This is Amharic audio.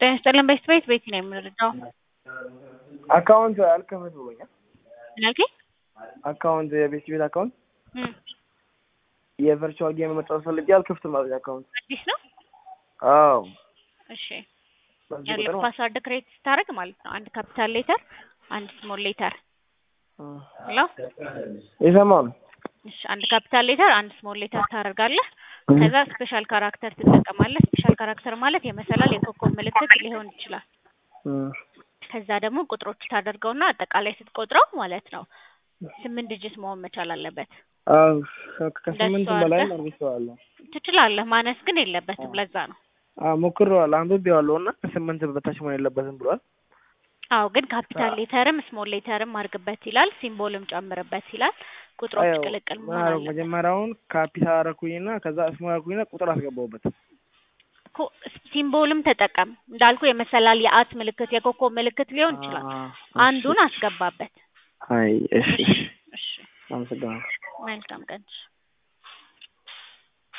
ጤና ይስጥልን በስት ቤት ቤት ነው የምንረዳው። አካውንት አልከፍት ብሎኛል። ምን አልከኝ? አካውንት የቤት ቤት አካውንት እም፣ የቨርቹዋል ጌም መጫወት ፈልጌ አልከፍትም አለኝ አካውንት። አዲስ ነው። አዎ እሺ በዚህ ያለ ቁጥር ፓስዋርድ ክሬት ስታደርግ ማለት ነው አንድ ካፒታል ሌተር አንድ ስሞል ሌተር ሄሎ የሰማው ነው። እሺ አንድ ካፒታል ሌተር አንድ ስሞል ሌተር ታደርጋለህ። ከዛ ስፔሻል ካራክተር ትጠቀማለህ። ስፔሻል ካራክተር ማለት የመሰላል የኮከብ ምልክት ሊሆን ይችላል። እም፣ ከዛ ደግሞ ቁጥሮች ታደርገውና አጠቃላይ ስትቆጥረው ማለት ነው ስምንት ዲጂት መሆን መቻል አለበት። አዎ ከስምንት እንደሱ በላይ አድርገህ- አድርጌዋለሁ። ትችላለህ፣ ማነስ ግን የለበትም። ለዛ ነው። አዎ ሞክሬዋለሁ፣ አንብቤዋለሁ እና ከስምንት በታች መሆን የለበትም ብሏል። አዎ ግን ካፒታል ሌተርም ስሞል ሌተርም አድርግበት ይላል፣ ሲምቦልም ጨምርበት ይላል። ቁጥሮች አዎ፣ ቅልቅል ምን መሆን አደረኩ? አለበት። መጀመሪያውን ካፒታል አደረኩኝና ከዛ ስሞል አደረኩኝና ቁጥር አስገባሁበት። ኮ- ሲምቦልም ተጠቀም እንዳልኩ የመሰላል የአት ምልክት የኮከብ ምልክት ሊሆን ይችላል። አ፣ አንዱን አስገባበት። አይ እሺ፣ እሺ አመሰግናለሁ። መልካም ቀን።